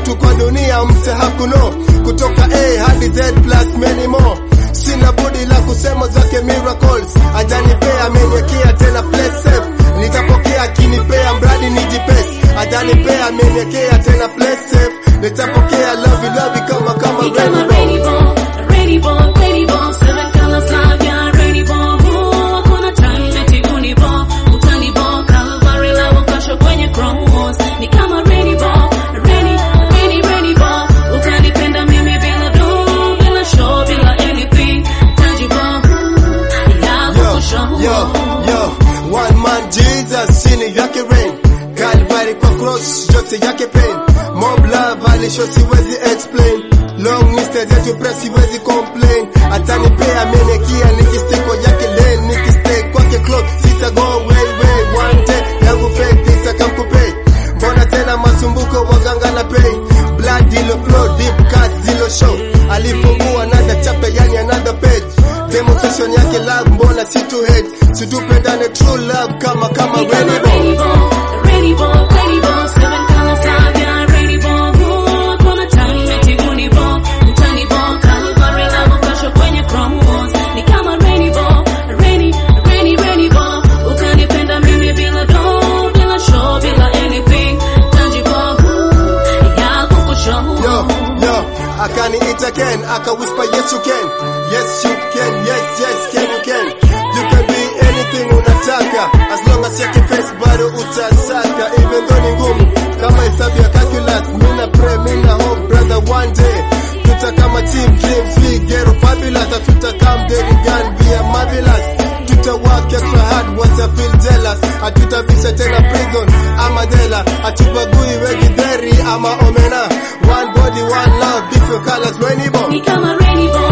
vitu kwa dunia mse hakuno kutoka A hadi Z plus many more sina budi la kusema zake miracles ajanipea amenyekea tena play safe nitapokea akinipea mradi nijipesi ajanipea amenyekea tena play safe nitapokea love love kama kama Ni kama rainbow rainbow, rainbow, rainbow, seven colors love ya rainbow. Ooh, hakuna time eti unibo, utanibo, Calvary love ukasha kwenye cross. Ni kama rainbow, rainy, rainy, rainbow. Ukanipenda mimi bila do, bila show, bila anything tangible. Love yo, kushow. yo, yo, one man Jesus chini yake rain Calvary kwa cross yote yake pain Mob love alisho siwezi explain Long list zetu press siwezi complain Atanipea menekia nikistiko yake lane Nikistay kwake clock sita go way way One day yangu fake nitakamkupay Mbona tena masumbuko waganga na pay Blood ilo flow deep cut zilo show Alifungua another chapter yani another page Demonstration yake love mbona si to hate Situpendane true love kama kama Ni kama rainbow rainbow, rainbow, rainbow, seven colors love ya rainbow. Ooh, hakuna time eti unibo, utanibo, Calvary love ukasha kwenye cross. Ni kama rainbow, rainy, rainy, rainbow. Ukanipenda mimi bila do, bila show, bila anything tangible. Ooh, ya kukushow. Yo, yo, akaniita Ken, aka whisper yes you can, yes you can, yes yes can you can, you can be anything unataka, as long as you can face bado utasaka, even though ni ngumu kama hesabu ya calculus, mina pray, mina hope brother one day tuta kama team dreams, we get fabulous, tuta come daily gun, be a marvelous, tuta work extra hard, what I feel jealous, hatutavisha tena prison ama jela, hatubagui wegidheri ama omena, one body one love, different colors, rainbow. Ni kama rainbow,